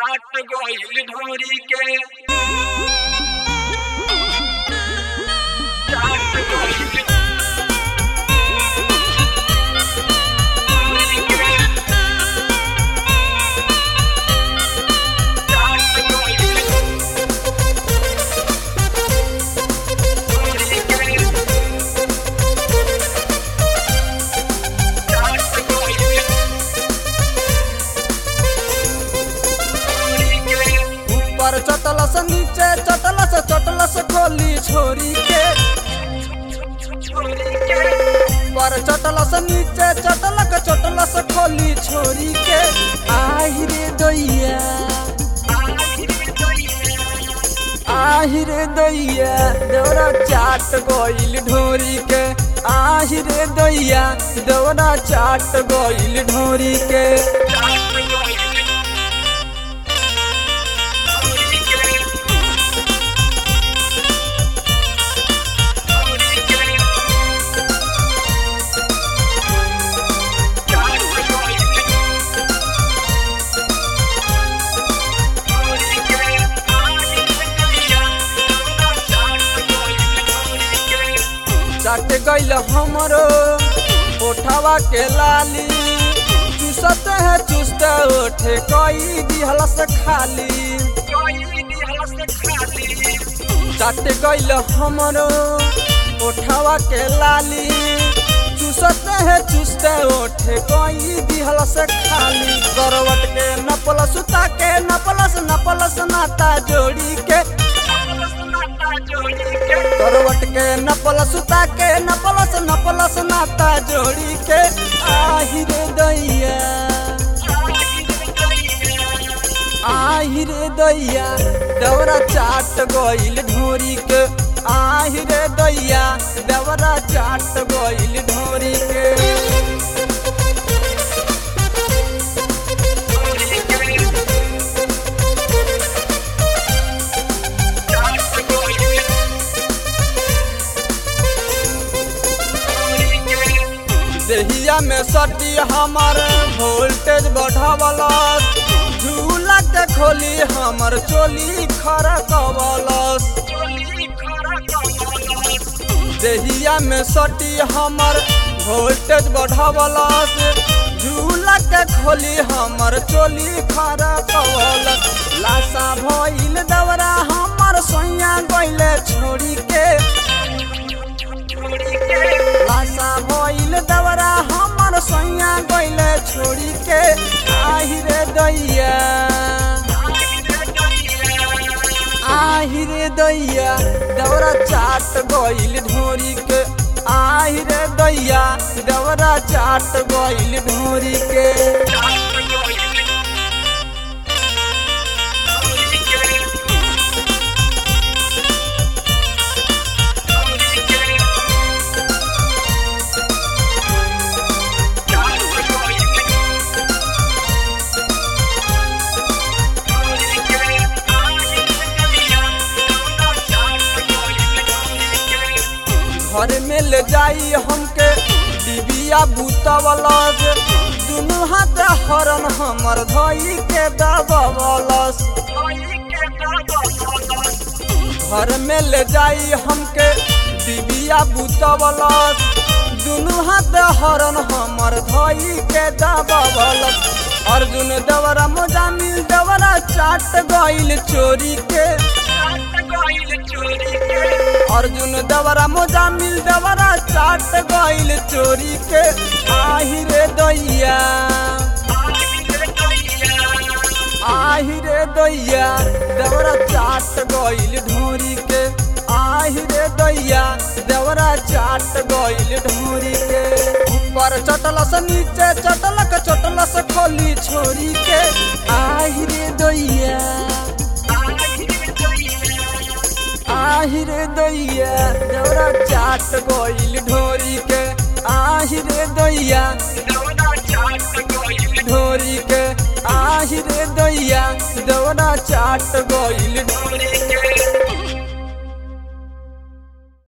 चाट गइल ढोरी के चाट गइल ढोरी के चाट गइल ढोरी के चाट गइल ढोरी के ऊपर चटलस नीचे चटलस चटलस खोली छोरी के ऊपर चटलस नीचे चटलक चटलस खोली छोरी के आहि रे दैया आहि रे दैया देवरा चाट गइल ढोरी के आहि रे दैया देवरा चाट गइल ढोरी के चाट गइल हमरो ओठवा के लाली चूसत है चुस्त ओठे कई दिहलस खाली चाट गइल हमरो ओठवा के लाली चूसत है चुस्त ओठे कई दिहलस खाली करवट के नपल सुता के नपलस नपलस नाता जोड़ी के करवट के नपल सुता के नपलस नपलस नाता जोड़ी के आहि रे दैया आहि रे दैया दौरा चाट गइल ढोरी के आहि रे दैया दौरा चाट गइल ढोरी के देहिया में सटी हमर वोल्टेज बढ़ावलस झूला के खोली हमर चोली खरकवलस देहिया में सटी हमर वोल्टेज बढ़ावलस झूला के खोली हमर चोली खरकवलस लाशा भइल दवरा हमर सोइया गइले छोड़ी के लाशा भइल दवरा हमर सोइया गइले छोड़ी के आहि रे दैया आहि रे दैया दवरा चाट गइल ढोरी के आहि रे दैया दवरा चाट गइल ढोरी के घर में ले जाई हमके डिबिया बूतवलस दुनू हाथ हरन हमर धई के दबवलस घर में ले जाई हमके डिबिया बूतवलस दुनू हाथ हरन हमर धई के दबवलस अर्जुन दवरा मोजामिल दवरा चाट गइल चोरी के अर्जुन दवरा मोजामिल दवरा चाट गइल चोरी के आहि रे दैया आहि रे दैया दवरा चाट गइल ढोरी के आहि रे दैया दवरा चाट गइल ढोरी के ऊपर चटलस नीचे चटलक चटलस खोली छोरी के आहि रे दैया आहि रे दैया दौरा चाट गइल ढोरी के आहि रे दैया ढोरी के आहि रे दैया दौरा चाट गइल